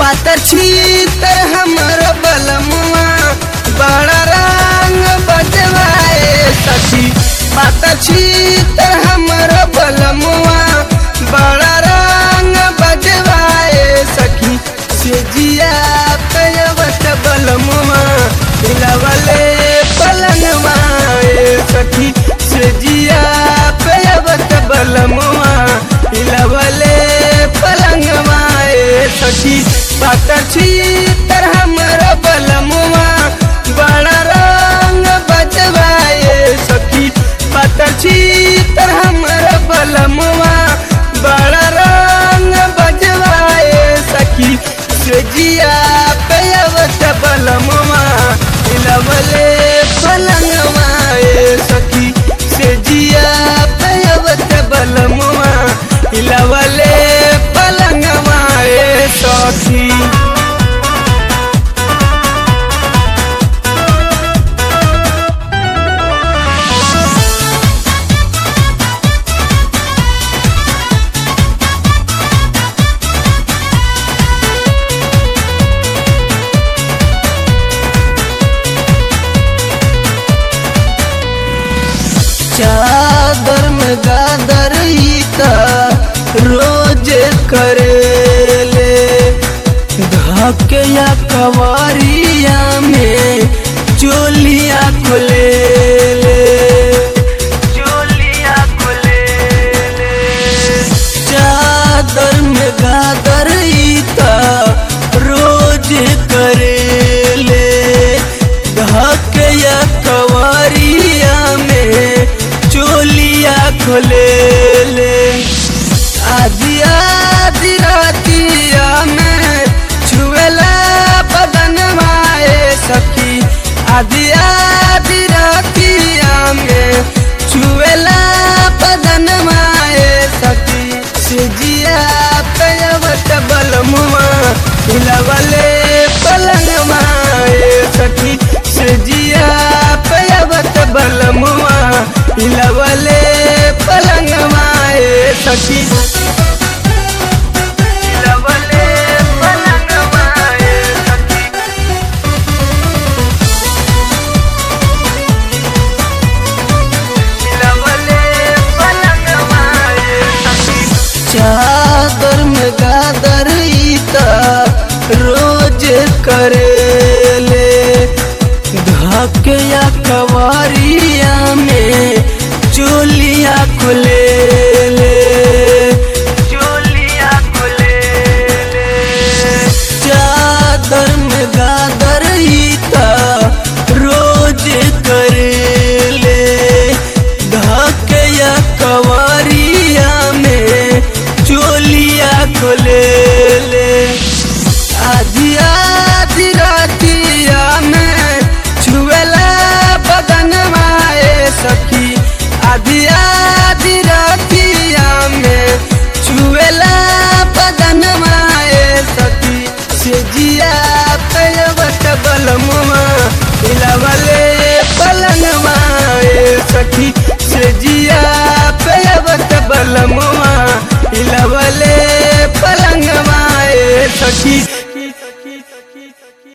पातर छीतर हमर बलमुआ बड़ा रंग बजवाए सखी पातर छीतर हमर बलमुआ बड़ा रंग बजवाए सखी से जिया कयवत बलमुआ हिलवले पलंगवा ए सखी से जिया कयवत बलमुआ हिलवले पलंगवा ए सखी पातर छीतर हमर बलमुआ बड़ा रंग बजवाए सखी पातर छीतर हमर बलमुआ बड़ा रंग बजवाए सखी से जिया पेयवत बलमुआ हिलवले पलंगवा ए सखी से जिया पेयवत बलमुआ हिलवले पलंगवा ए सखी चादर में गादर ईता रोज करेले धके या कवारिया में चोलिया खोले चोलिया खोले चादर में गादर ईता रोज करेले धके या कवारिया में चोलिया खोले ले आदि आदि रातिया में छुएला बदन माए सखी आदि आदि रातिया में छुएला बदन माए सखी सिजिया पेयवत बलमुआ हिलवले पलंग माए सखी सिजिया पेयवत बलमुआ हिलवले पलंग माए सखी हिलवले पलंग माए सखी हिलवले पलंग माए सखी चादर में गादर ईता रोज करेले धके या कवारिया में चोलिया खुले ले चोलिया खुले ले चादर में गादर ईता रोज करेले धके या कवारिया में चोलिया खोले ले आधी आधी रातिया में छुएला बदन माए सखी आधी आधी रातिया में छुएला बदन माए सखी से जिया पेयवत बलमुआ हिलवले पलंग माए सखी से जिया पेयवत बलमुआ हिलवले पलंग माए सखी